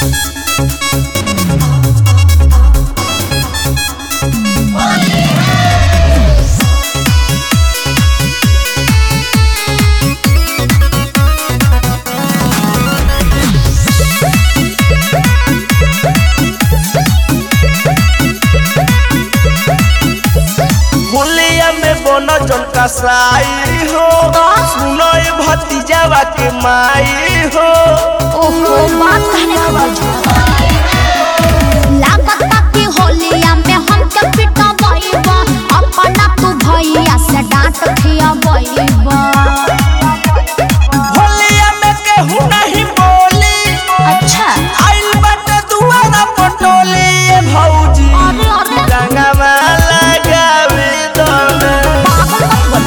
होलिया में बनो जन कसाई हो सुनो ए भतीजावा के माई हो ओहो बात कहने का बुझा लागता कि होलिया में हमके पिटबैबा अपना तू भैया से डांट खियाबैबा होलिया में केहू नहीं बोली अच्छा आइल बाटे दुआरा पटोली ए भौजी अरे अरे रंगवा लगावे दोना पागल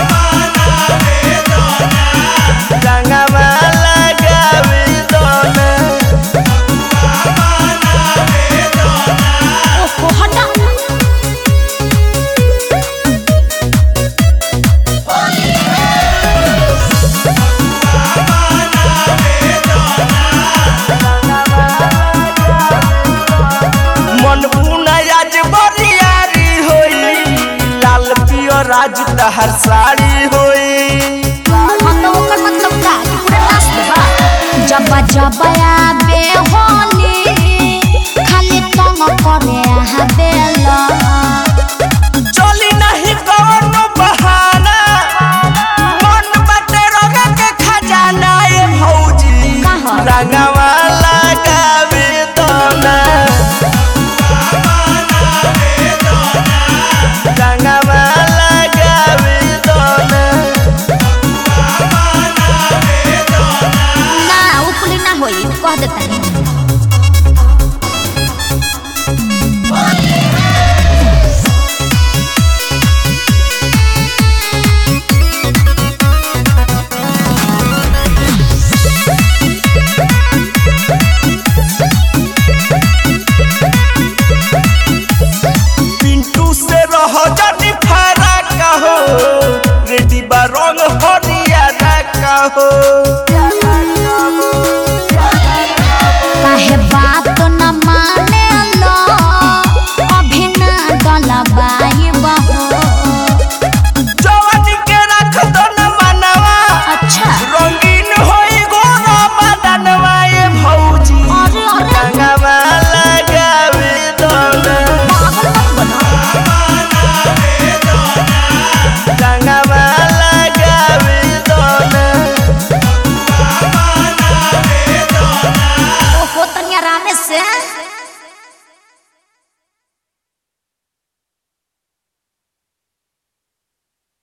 मत बना रंगवा लगावे दोना ओहो हटा मन पुना आज बरियारी होई लाल पियो राज तहर साड़ी होई हाँ तो ओकर मतलब का कि पूरा नाच देबा जब जब आबे होली खाली तंग करे हवेला चली नहीं कौनो बहाना मन बाटे रोगा के खजाना ए भौजी कहाँ? रंगवा लगावे दोना रंगवा लगावे दोना ना उपली ना होई कह देता